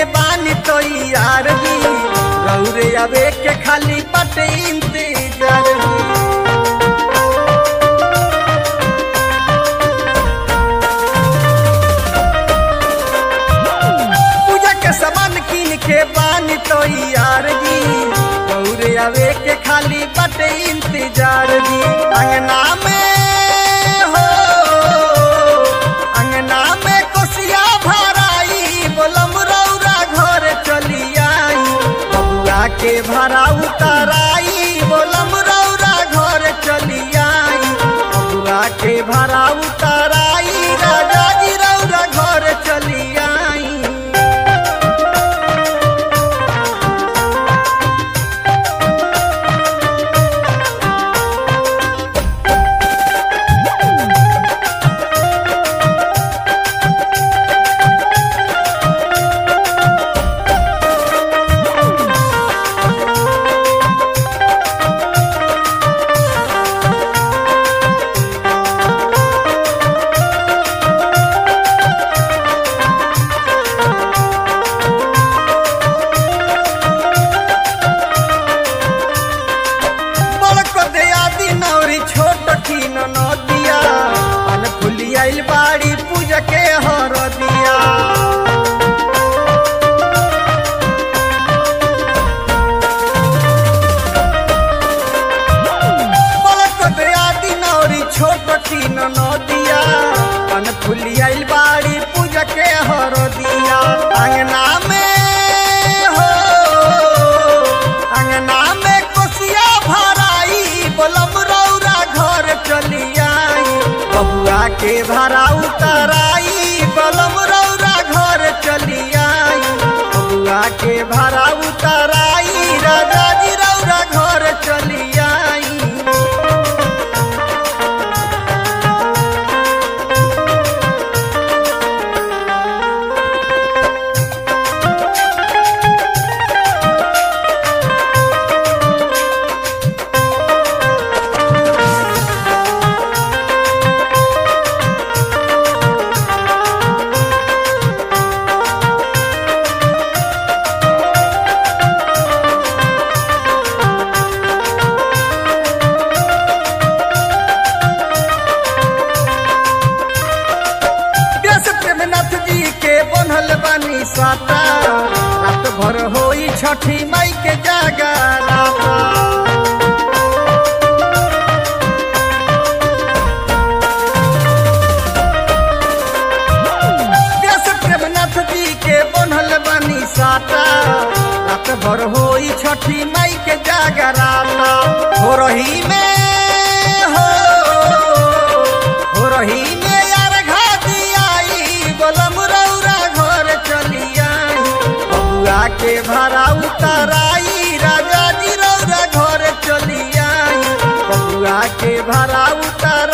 बानी तो यार जी रौरे आवे के खाली पटे इंतजार जी पूजा के सामान किन के बानी तो यार जी रौरे आवे के खाली पटे इंतजार जी अंगना में हो अंगना में कोसिया भराई बोलम रौरा घर चली आई बबुआ के भरा उतराई बोलम रौरा घर चली आई बबुआ के भरा उतराई राजा जी रौरा घर चली आई बड़को दयादी नौरी छोट की नदिया अन फुली आइल बाड़ी पूजा के हर दिया बड़को दयादी नौरी छोट की नदिया अन फुली आइल बाड़ी पूजा के हर दिया अंगना में हो अंगना में कोसिया भराई बोलम रौरा घर चली आई बबुआ के भरा उतराई बोलम रौरा घर चली आई बबुआ के भरा उतराई राजा जी रौरा घर चली आई व्यास प्रेमनाथ जी के बनल बानी साता रात भर होई छठी माई के जागरा व्यास प्रेमनाथ जी के बनल बानी साता रात भर होई छठी माई के जागराता हो रही में हो हो रही में यार घाटी आई बोलम रौरा घर चली आई बबुआ के भरा उतराई राजा जी रौरा घर चली आई बबुआ के भरा उतर